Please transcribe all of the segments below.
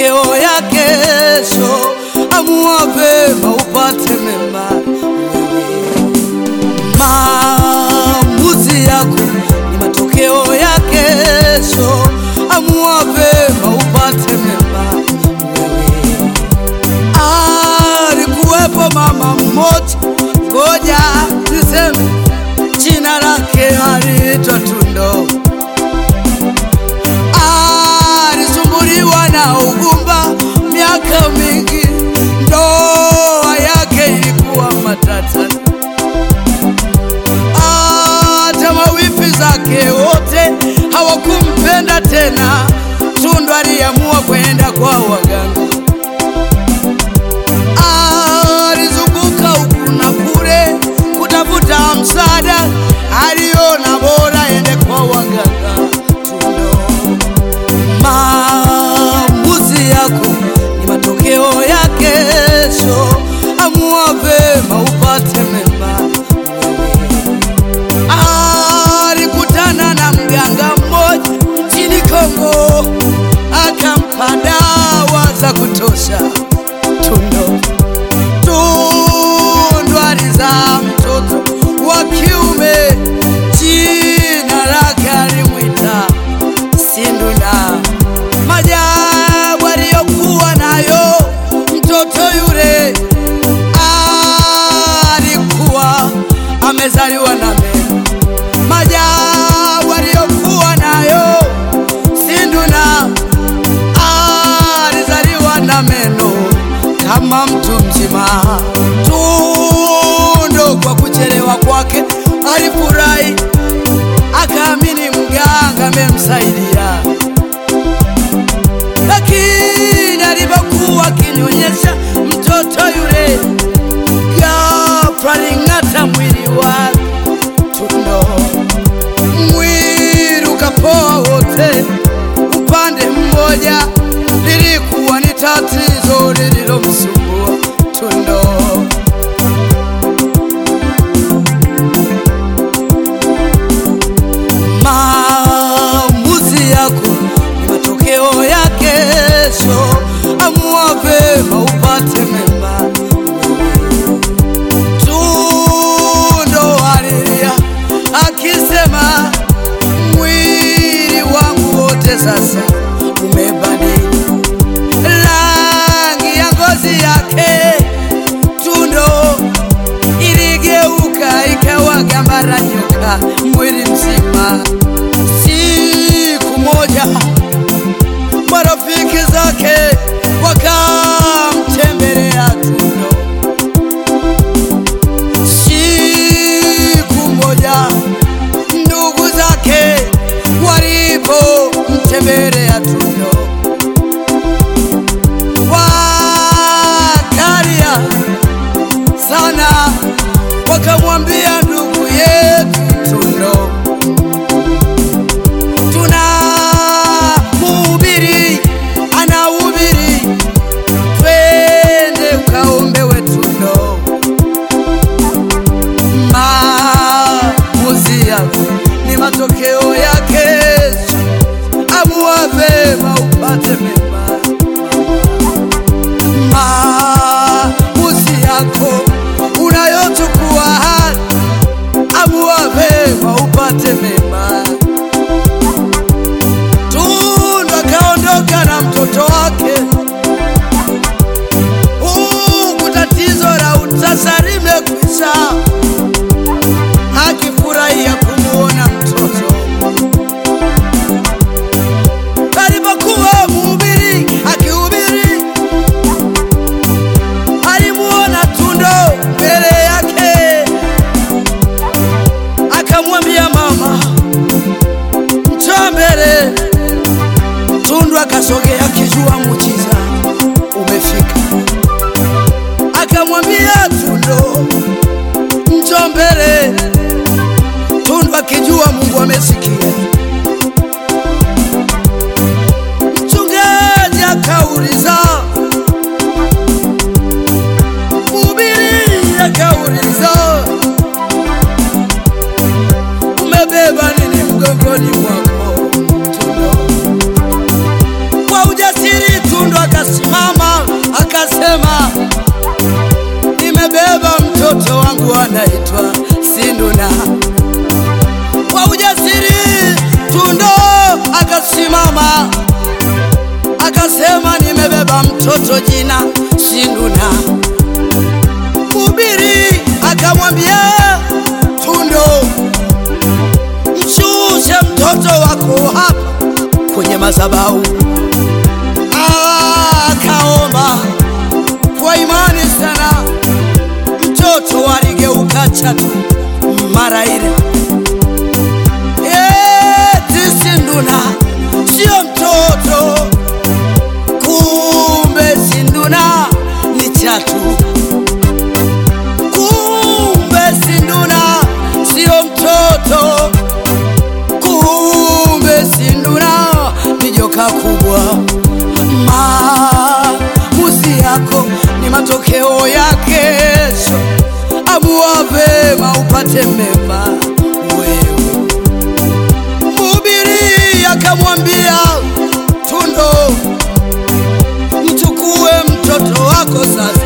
matokeo ya kesho. Amua vema upate mema wewe. Maamuzi yako ni matokeo ya kesho. Amua vema upate mema wewe. Alikuwepo mama mmoja, ngoja niseme jina lake aliitwa Tundo. Alisumbuliwa na ugumba miaka mingi, ndoa yake ilikuwa matata. Hata mawifi zake wote hawakumpenda tena. Tundu aliamua kwenda kwa waganga. Alizunguka huku na kule kutafuta msaada, aliona bora ende kwa waganga. Tundo, maamuzi yako ni matokeo ya kesho. Amua vema upate mema alikutana na mganga mmoja nchini Kongo, akampa dawa za kutosha. Tundo Tundu alizaa mtoto wa kiume, jina lake alimwita Sinduna. Majabu aliyokuwa nayo mtoto yule alikuwa amezaliwa na meno. Majabu aliyokuwa nayo Sinduna alizaliwa na meno kama mtu mzima. Tundo kwa kuchelewa kwake alifurahi, akaamini mganga amemsaidia, lakini alipokuwa akinyonyesha mtoto yule, ghafla aling'ata mwili wake. Tundo mwili ukapoa wote upande mmoja, lilikuwa ni tatizo lililomsumbua Tundo. Maamuzi yako ni matokeo ya kesho. Amua vema upate mema. Tundo alilia akisema, mwili wangu wote sasa umebadili rangi ya ngozi yake. Tundo iligeuka ikawa gamba la nyoka mwili mzima. Siku moja marafiki zake wakamtembelea Tundo. Siku moja ndugu zake walipomtembelea Tundo wakalia sana, wakamwambia ndugu yetu Tundo, tuna mhubiri anahubiri, twende ukaombewe Tundo. Maamuzi yako ni matokeo ya kesho. Amua vema upate mema. Maamuzi yako unayochukua hali, amua vema upate mema. Tundu akaondoka na mtoto wake, huku tatizo la utasa limekwisha, akifurahia kumuona mtoto. Alipokuwa mhubiri akihubiri, alimuona Tundo mbele yake, akamwambia mama, njoo mbele. Tundu akasogea akijua muujiza umefika, akamwambia Tundo, njoo mbele. Tundu akijua Mungu amesikia. Mchungaji akauliza, mhubiri akauliza, umebeba nini mgongoni mwako? Tundo kwa ujasiri Tundu akasema wangu anaitwa Sinduna. Kwa ujasiri Tundo akasimama akasema, nimebeba mtoto jina Sinduna. Mhubiri akamwambia Tundo, mshushe mtoto wako hapa kwenye madhabahu. Akaomba kwa imani sana, mtoto aligeuka chatu mara ile. Eti Sinduna sio mtoto, kumbe Sinduna ni chatu. Kumbe Sinduna sio mtoto, kumbe Sinduna ni joka kubwa. Maamuzi yako ni matokeo ya kesho. Amua vema upate mema wewe. Mhubiri akamwambia Tundo, mchukue mtoto wako sasa.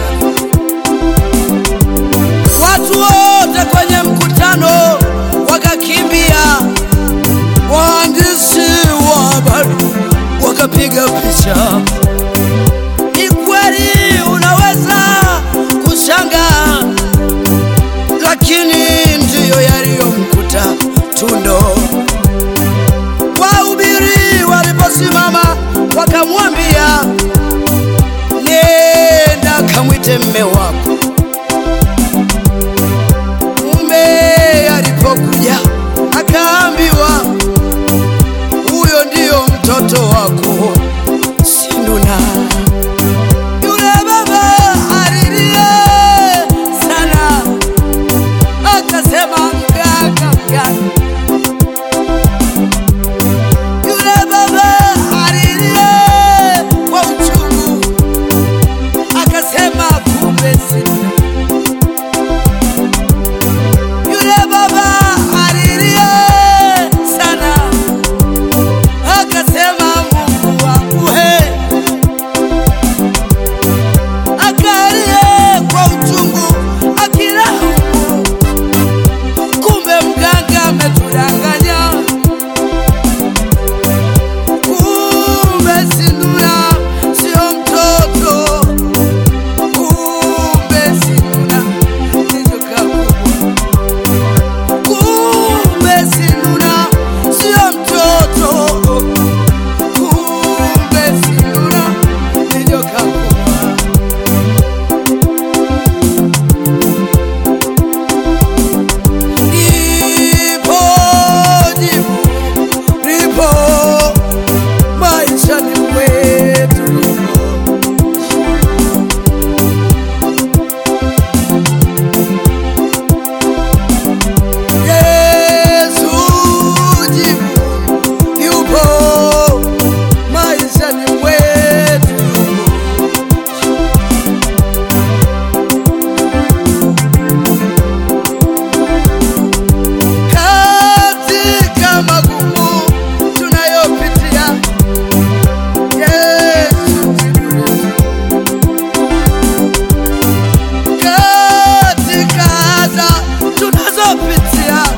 Watu wote kwenye mkutano wakakimbia, waandishi wa habari wakapiga picha. Ni kweli unaweza kushangaa, lakini ndiyo yaliyomkuta Tundo. Wahubiri waliposimama wakamwambia, nenda kamwite mme wako. Mume alipokuja akaambiwa, huyo ndiyo mtoto wako Sinduna. Yule baba alilia sana, akasema mganga, mganga. Yule baba alilia kwa uchungu, akasema kumbe Sinduna. Yule baba alilia sana, akasema Mungu wangu he, akalia kwa uchungu akilaumu, kumbe mganga ametudanganya, kumbe Sinduna sio mtoto, kumbe Sinduna ni joka kubwa. Kumbe Sinduna sio mtoto, kumbe Sinduna ni joka kubwa. Lipo jibu, lipo maishani mwetu lipo. Yesu jibu yupo maishani mwetu yupo. Katika magumu tunayopitia, Yesu jibu letu. Katika adha tunazopitia